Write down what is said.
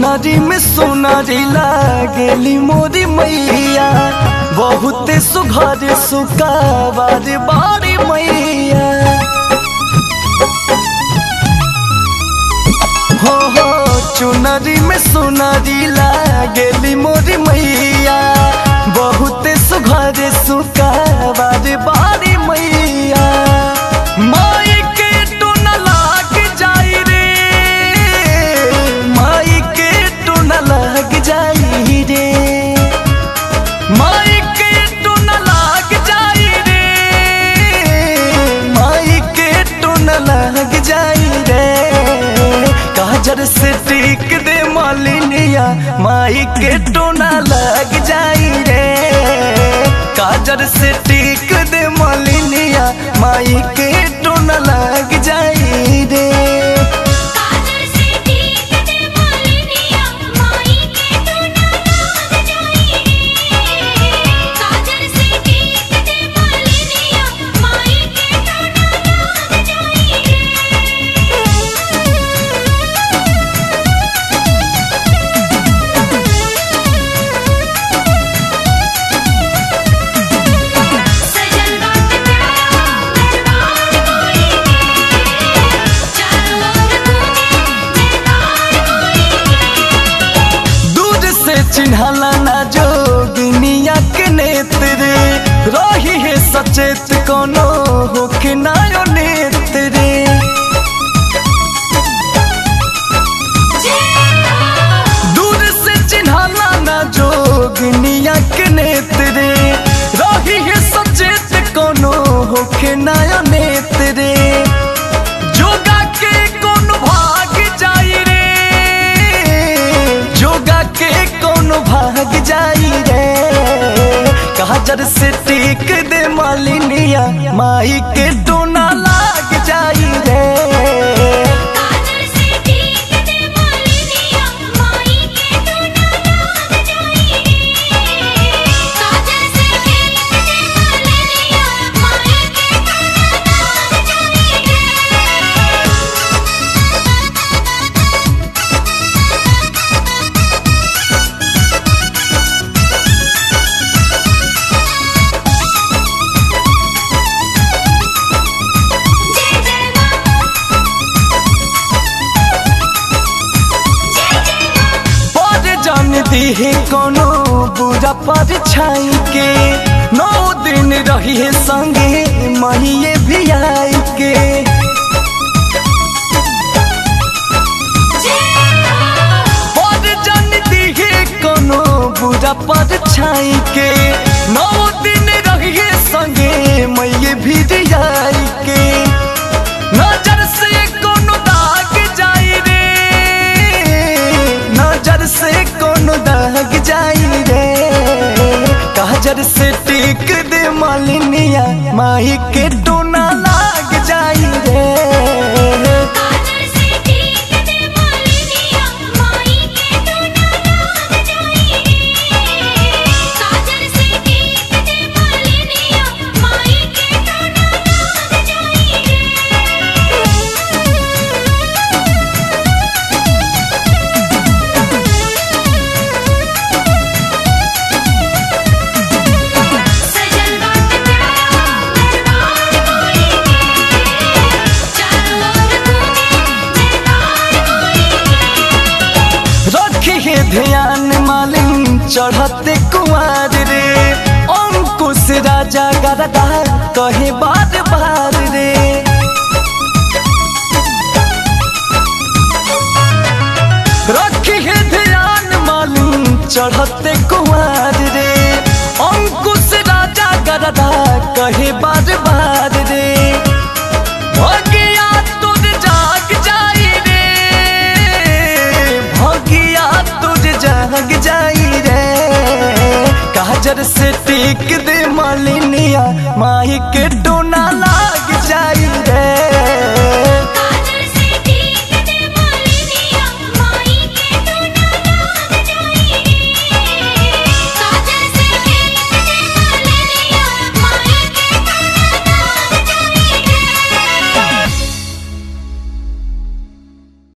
चुनरी में सोनारी लागेली मोरी मैया बहुत सुघर सुकावार बारी मैया हो हो चुनरी में सोनारी लागेली मोरी मैया बहुत सुघर सुकावार बारी मैया माई के टोन लाग जाई रे माई के टोन लाग जाई रे माई के टोन लाग जाई रे माई के टोन लाग जाई रे काजर से टीक दे मालिनिया माई के टोना लग जाई रे काजर से टीक दे मालिनिया माई के टोना लग जाई रे काजल से टीक दे मालिनिया माई के टोना लाग जाई रे काजल से टीक दे मालिनिया माई के टोना लाग जाई रे सजल बात प्यारा दरबार कोई चारों ओर गूंजे जयकार कोई दूर से चिन्हला ना जोगिनिया के नेत्र रही है सचेत कोनो होके नायो नेत्र दूर से चिन्हला ना जोगिनिया के नेत्र रही है सचेत कोनो होके नायो नेत्र जोगा के कौन भाग जाई रे जोगा के कौन भाग जाई रे काजर से टीक दे मालिनिया माई के डोना लाग जाई रे काजल से टीक दे मालिनिया माई के टोना लाग जाई रे काजल से टीक दे मालिनिया माई के टोना लाग जाई रे जय जय मां जय जय मां पर जान दी है कोनो बुरा पर छाई के नौ दिन रही है संगे महिए भी आई के पर जान दी है कोनो बुरा पर छाई के नौ दिन रही है संगे मैये भी आई के नजर से कोनो दाग जाई रे नजर से कोनो दाग जाई रे काजर से टीक दे मालिनिया माई के डोना लाग जाई रे काजल से टीक दे मालिनिया माई के टोना लाग जाई रे काजल से टीक दे मालिनिया माई के टोना लाग जाई रे सजल बात प्यारा दरबार कोई चारों ओर गूंजे जयकार कोई रखी है ध्यान मालिन चढ़ते कुमार रे अंकुश राजा गरदा कहे बार बार रे रखी है ध्यान मालिन चढ़ते कुमार रे अंकुश राजा गरदा कहे बार बार रे भगिया तुझ जाग जाई रे भगिया तुझ जाग जाई रे काजर से टीक दे मालिनिया माई के डोना